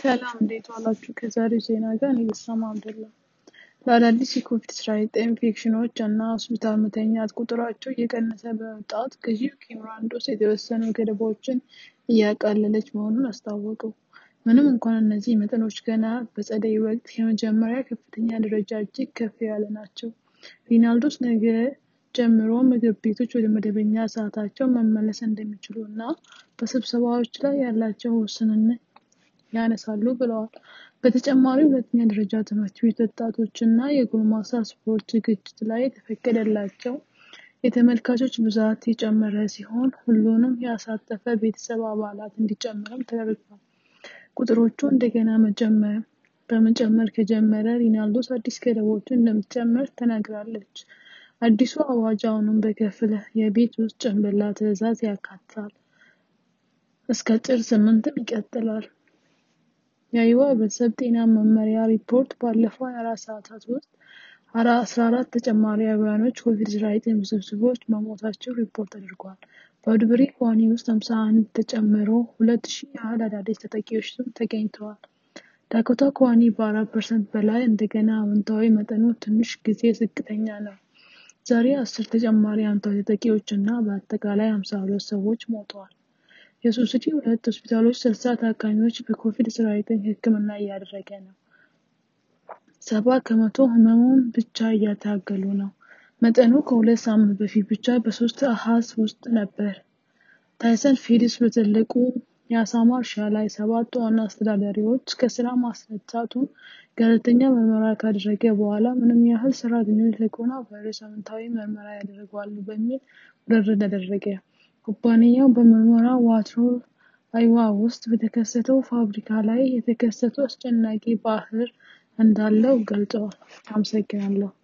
ሰላም እንዴት ዋላችሁ? ከዛሬው ዜና ጋር እኔ በሰማ አብደላ። ለአዳዲስ የኮቪድ-19 ኢንፌክሽኖች እና ሆስፒታል መተኛት ቁጥራቸው እየቀነሰ በመምጣት ገዢው ኪም ራንዶስ የተወሰኑ ገደቦችን እያቃለለች መሆኑን አስታወቁ። ምንም እንኳን እነዚህ መጠኖች ገና በጸደይ ወቅት የመጀመሪያ ከፍተኛ ደረጃ እጅግ ከፍ ያለ ናቸው። ሪናልዶስ ነገ ጀምሮ ምግብ ቤቶች ወደ መደበኛ ሰዓታቸው መመለስ እንደሚችሉ እና በስብሰባዎች ላይ ያላቸው ውስንነት ያነሳሉ ብለዋል። በተጨማሪ ሁለተኛ ደረጃ ትምህርት ቤት ወጣቶች እና የጎልማሳ ስፖርት ዝግጅት ላይ የተፈቀደላቸው የተመልካቾች ብዛት የጨመረ ሲሆን ሁሉንም ያሳተፈ ቤተሰብ አባላት እንዲጨምርም ተደርጓል። ቁጥሮቹ እንደገና መጨመር በመጨመር ከጀመረ ሪናልዶስ አዲስ ገደቦችን እንደምትጨምር ተናግራለች። አዲሱ አዋጅ አሁንም በከፊል የቤት ውስጥ ጭንብላ ትዕዛዝ ያካትታል። እስከ ጥር ስምንትም ይቀጥላል። የአይዋ ህብረተሰብ ጤና መመሪያ ሪፖርት ባለፈው 24 ሰዓታት ውስጥ 14 ተጨማሪ አብያኖች ኮቪድ-19 ውስብስቦች መሞታቸው ሪፖርት ተደርጓል። በውድብሪ ኳኒ ውስጥ 51 ተጨምሮ 2000 ያህል አዳዲስ ተጠቂዎችም ተገኝተዋል። ዳኮታ ኳኒ በ4 ፐርሰንት በላይ እንደገና አዎንታዊ መጠኑ ትንሽ ጊዜ ዝቅተኛ ነው። ዛሬ 10 ተጨማሪ አዎንታዊ ተጠቂዎች እና በአጠቃላይ 52 ሰዎች ሞተዋል። የሱስዲ ሁለት ሆስፒታሎች 60 ታካሚዎች በኮቪድ-19 ሕክምና እያደረገ ነው። ሰባ ከመቶ ህመሙን ብቻ እያታገሉ ነው። መጠኑ ከሁለት ሳምንት በፊት ብቻ በሶስት አሃዝ ውስጥ ነበር። ታይሰን ፊሊፕስ በትልቁ የአሳማ እርሻ ላይ ሰባት ዋና አስተዳዳሪዎች ከስራ ማስነሳቱን ገለልተኛ ምርመራ ካደረገ በኋላ ምንም ያህል ሰራተኞች ለኮሮና ቫይረስ አዎንታዊ ምርመራ ያደርጋሉ በሚል ውርርድ አደረገ። ኩባንያው በምርመራ ዋትሮ አይዋ ውስጥ በተከሰተው ፋብሪካ ላይ የተከሰተው አስጨናቂ ባህር እንዳለው ገልጸዋል። አመሰግናለሁ።